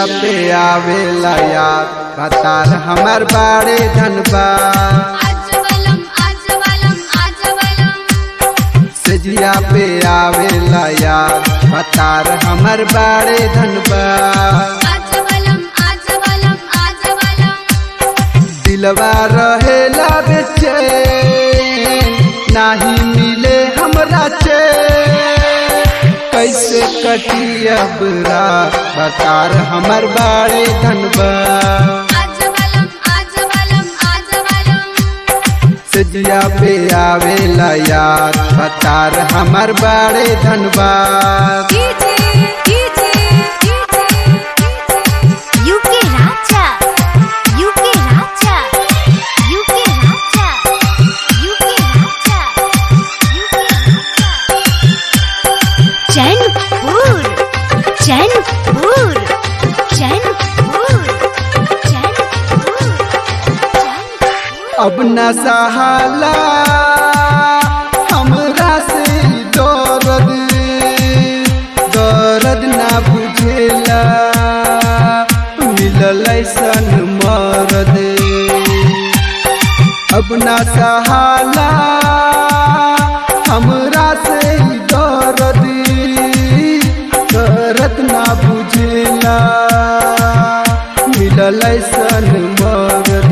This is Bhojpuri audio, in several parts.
पे आवेला याद बतार हमर बाड़े धनबाद आजवलम आजवलम आजवलम सजिया पे आवेला याद बतार हमर बाड़े धनबाद आजवलम आजवलम आजवलम दिलवा रहेला बेचैन नाही मिले हमरा चैन कैसे कटी अब रात बतार हमर बाड़े धनबाद आजवलम आजवलम आजवलम सजिया पे आवेला याद बतार हमर बाड़े धनबाद कीजे कीजे UK Raja UK Raja UK Raja UK Raja UK Raja Chainpur Chainpur Chainpur Chainpur अब न सहाला हमरा से दर्द दर्द ना बुझेला मिलल ऐसन मरद अब न सहाला हमरा से दर्द दर्द ना बुझेला मिलल ऐसन मरद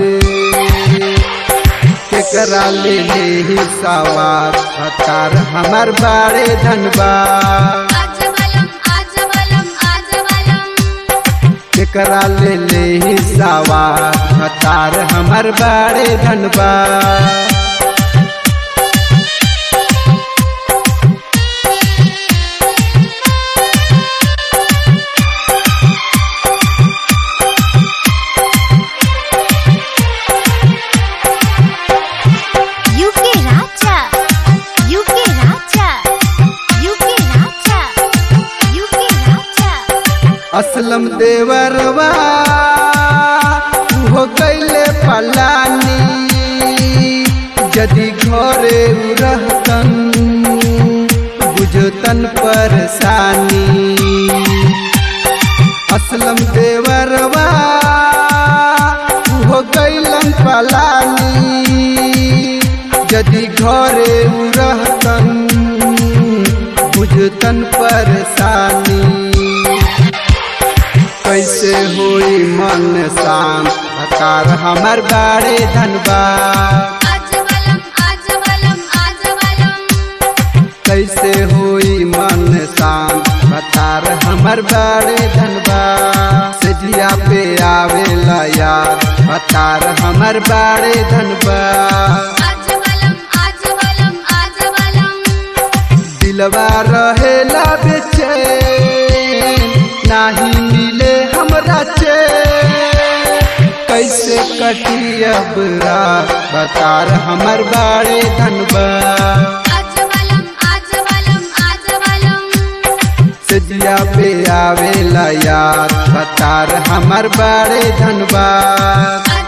केकरा ले ले ही सवार हतार हमर बाड़े धनबाद आजवलम आजवलम आजवलम केकरा ले ले ही सवार हतार हमर बाड़े Dhanbad UK Raja UK Raja UK Raja UK Raja Aslam देवरवा हो गईले पलानी यदि घरे उ रहतन बुझतन परेशानी असलम देवरवा हो गईलन पलानी यदि घरे उ रहतन बुझतन परेशानी कैसे होई मन शांत हकार हमर बाड़े धनबाद आजवलम आजवलम आजवलम कैसे होई मन शांत हकार हमर बाड़े धनबाद सजिया पे आवेला याद हकार हमर बाड़े धनबाद आजवलम आजवलम आजवलम दिलवा रहेला बेचैन नाही मिले हमरा चैन कैसे कटी अब रात बतार हमर बाड़े धनबाद आजवलम आजवलम आजवलम सजिया पे आवेला याद बतार हमर बाड़े धनबाद आजवलम